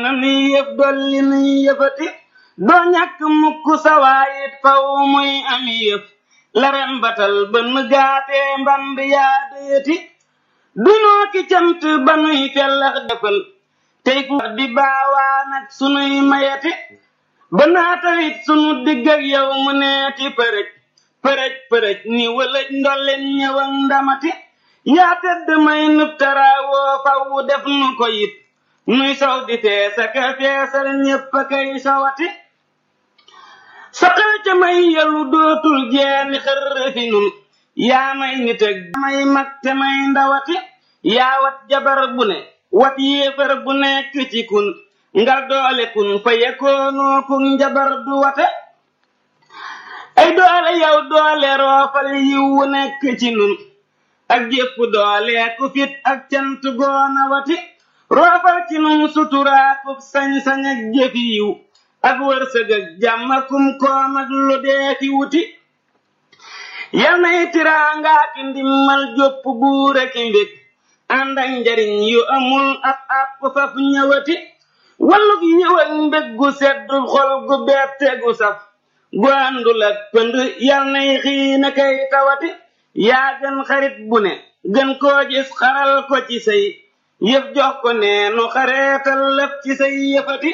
na nuy yëf dolli nuy yëfati doo ñàkk mukk sawaayit faw muy ami yëf laren batal bënn gaatee mband yaa déeti dunoo ki cant ba nuy fellax defal tey fu di baawaan ak sunuy mayati ba naatawit sunu digg ak yow mu neeti përëj përëj përëj ni wëlëj ndolleen ñëwang ndamati yaa tëdd may nub taraawoo faw def nu ko yit nuy sow di feesa ka feesal ñépp a kay sowati saqal ca may yelu dootul jeeni xër fi nun yaa may nit ak may mag te may ndawati yaa wat jabar bu ne wat yéefar bu nekk ci kun ngal doole kun fa yekoonoo kun njabar du wate ay doole yow doole roofal yiwu nekk ci nun ak jépp doole ku fit ak cant goona wati roofal ci nun suturaakub sañ-sañ ak jëfi yiw ak wërsëg ak jàmm akum koom ak lu dee fi wuti yal nay tiraangaa ki ndimmal jopp buure ki mbég ànd ak njariñ yu amul ab àpp faf ñëwati walluk ñëw ak mbég gu seddu xol gu bette gu saf gu àndul ak pënd yal nay xiina kay tawati yaa gën xarit bu ne gën koo gis xaral ko ci say yëf jox ko neenu xareetal lëf ci say yëfati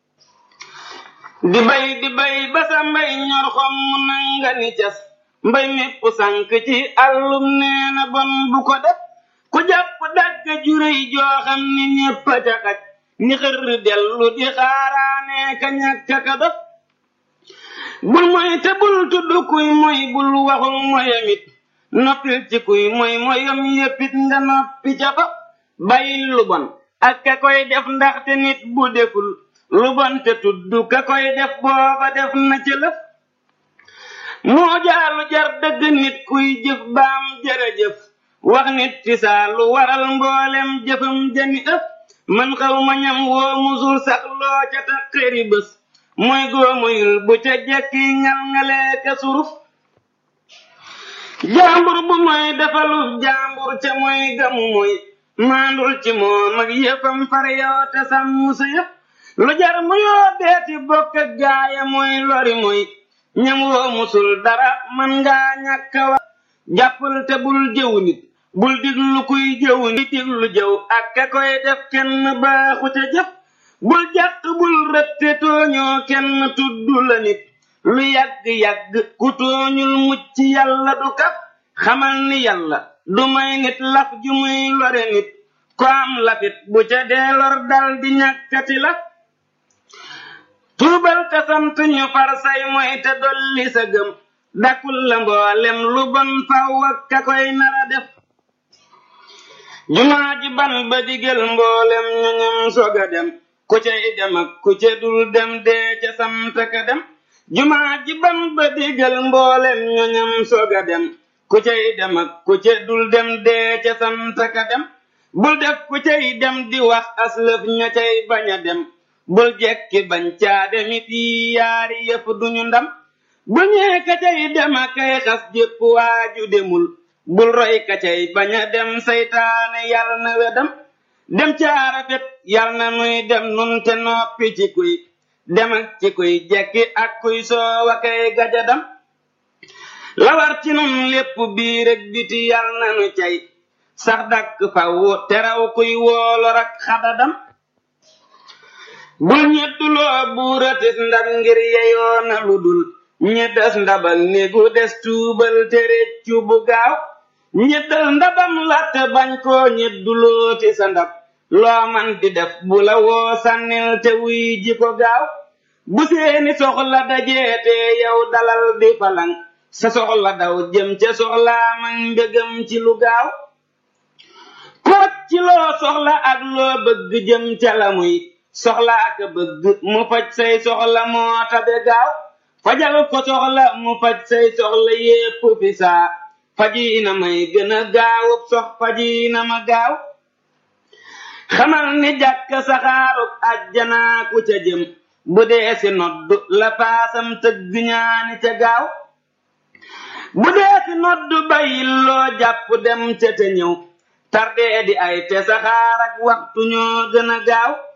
di bay di bay ba sa mbay ñor xom mu nanga ni cas mbay mépp sànk ci àllum neena bon bu ko def ku jàpp dagg juréy joo xam ni ñépp a ca xaj ni xër dellu di xaaraane ka ñàkk ka def bul moy te bul tudd kuy moy bul waxul moyamit noppil ci kuy moy moyam yéppit nga noppi ca fa bàyyil lu bon ak ka koy def ndaxte nit bu deful lu bon te tudd ka koy def booba def na ci lëf moo jaalu jar dëgg nit kuy jëf baam jërëjëf wax nit ci saa lu waral mboolem jëfam jani ëpp man xaw ma ñam woo musul sax loo ca taqëri bés mooy góomoyul bu ca jekki ngal ngalee ka suruf jaambur bu mooy defaluf jaambur ca mooy gamu mooy maandul ci moom ak yëfam far yoo te sàmm sa yëpp lu jar mu yoo deeti bokk ak gaaya mooy lori mooy ñam woo musul dara man ngaa ñàkk wax jàppal te bul jëw nit bul diglu kuy jëw nit diglu jëw ak ka koy def kenn baaxu ca jëf bul jàq bul rëtte tooñoo kenn tudd la nit lu yàgg-yàgg ku tooñul mucc yàlla du kaf xamal ni yàlla du may nit laf ju muy lore nit ko am lafit bu ca dee lor dal di ñàkkati la tuubal te sant ñu far say mooy te dolli sa gëm dakul la mboolem lu bon faw ak ka koy nara def jumaa ji ban ba digal mboolem ñu ñam soga dem ku cay dem ak ku ca dul dem dee ca sant ka dem jumaa ji ban ba digal mboolem ñu ñam soga dem ku cay dem ak ku ca dul dem dee ca sant ka dem bul def ku cay dem di wax aslëf ña cay bañ a dem bul jekki bañ caa demit yi yaari yëf duñu ndam bu ñee ka cay dem a kay xas jépp waaju demul bul roy ka cay bañ a dem saytaane yal na wedam dem caa rafet yal na nuy dem nun te noppi ci kuy dem ak ci kuy jekki ak kuy soowa kay gajadam lawar ci nun lépp biir ak biti yal na nu cay sax dakk faw teraw kuy woolor ak xadadam bul ñettuloo buuratis ndab ngir yeyoona lu dul ñeddas ndabal néegu des tuubal te réccu bu gaaw ñeddal ndabam latte bañ koo ñeddulooti sa ndab loo man di def bu la woo sànnil te wuy ji ko gaaw bu seeni soxla dajeete yow dalal di falang sa soxla daw jëm ca soxlaam ak mbégam ci lu gaaw koot ci loo soxla ak loo bëgg jëm ca la muy soxla ak bëgg mu faj say soxla moo tabe gaaw fajal ko soxla mu faj say soxla yépp fi saa fajiina may gën a gaawub sox fajiina ma gaaw xamal ni jàkk saxaarub ajjanaa ku ca jëm bu dee si nodd la paasam tëgg ñaani ca gaaw bu dee si nodd bayil loo jàpp dem ca te ñëw tardee di ay te saxaar ak waxtu ñoo gën a gaaw